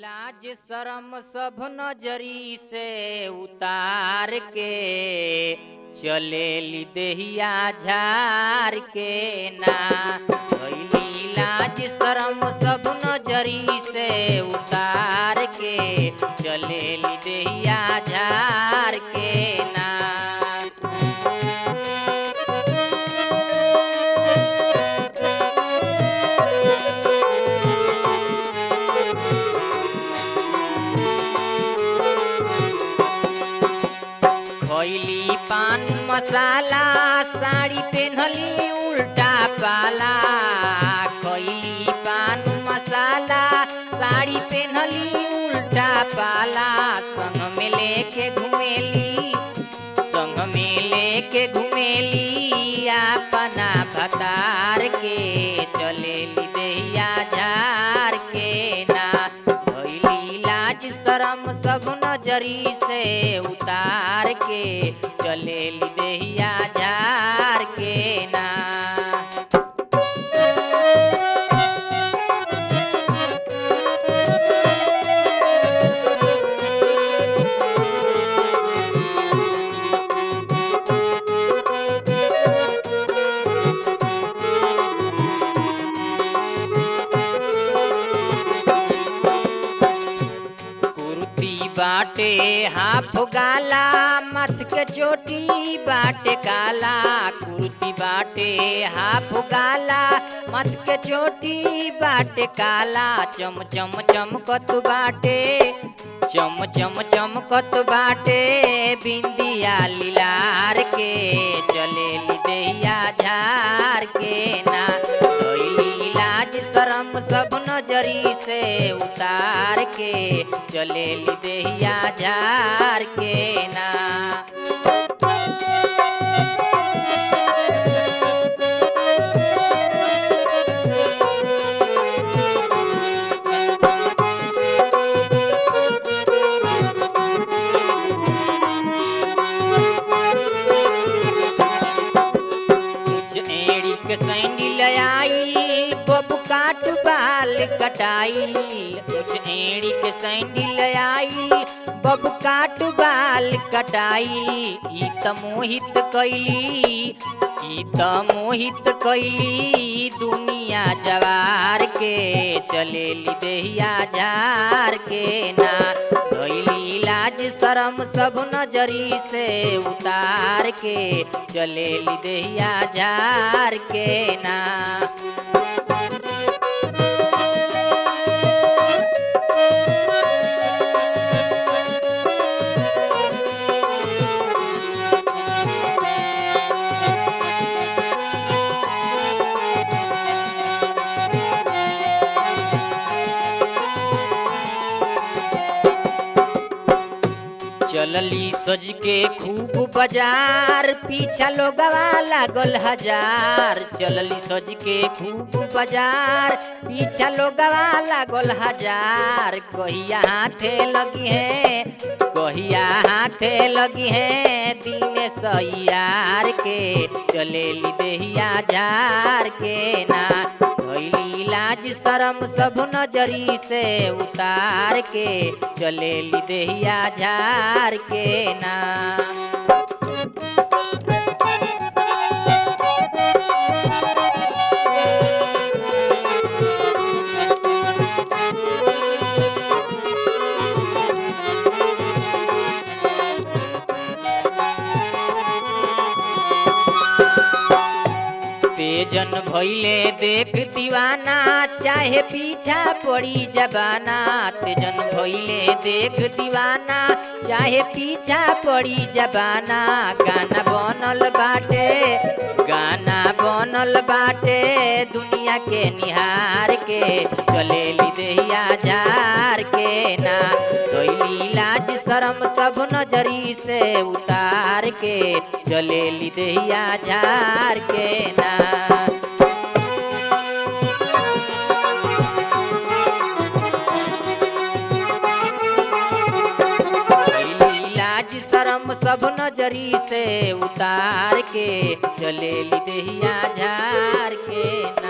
लाज शरम सब नजरी से उतार के चलेली देहिया झार के ना भइली लाज शरम सब नजरी से उतार के चलेली देहिया झार के ना खैली पान मसाला साड़ी पेन्हली उल्टा पाला खैली पान मसाला साड़ी पेन्हली उल्टा पाला संग में लेके घुमेली संग में लेके घुमेली अपना भतार के चलेली देहिया झार के ना भइली लाज शरम सब नजरी से उतार के चलेली देहिया झार के ना कुर्ती बाटे हाफ गाला मथ के चोटी बाटे काला कुर्ती बाटे हाफ गाला मथ के चोटी बाटे काला चम चम चमकत बाटे चम चम चमकत बाटे बिंदिया लीलार के चलेली देहिया झार के ना धइली लाज शरम सब नजरी से उतार के चलेली देहिया झार के ना कुछ एड़ी के सैंडल आई बबू काट बाल कटाई कुछ एड़ी के सैंडल आई बबू काट बाल कटाई ई त मोहित कैली ई त मोहित कैली दुनिया जवार के चलेली देहिया झार के ना धइली लाज शरम सब नजरी से उतार के चलेली देहिया झार के ना चलली सज के खूब बाजार पीछा लोगवा लागल हजार चलली सज के खूब बाजार पीछा लोगवा लागल हजार कहिया हाथे लगी है कहिया हाथे लगी है दीने सैयार के चलेली देहिया झार के ना भइली लाज शरम सब नजरी से उतार के चलेली देहिया झार के ना तेजन भैले देख दीवाना चाहे पीछा पड़ी जबाना तेजन भैले देख दीवाना चाहे पीछा पड़ी जबाना गाना बनल बाटे गाना बनल बाटे दुनिया के निहार के चलेली देहिया झार के ना कैली लाज शरम सब नजरी से उतार के चलेली देहिया झार के ना कैली लाज शरम सब नजरी से उतार के चलेली देहिया झार के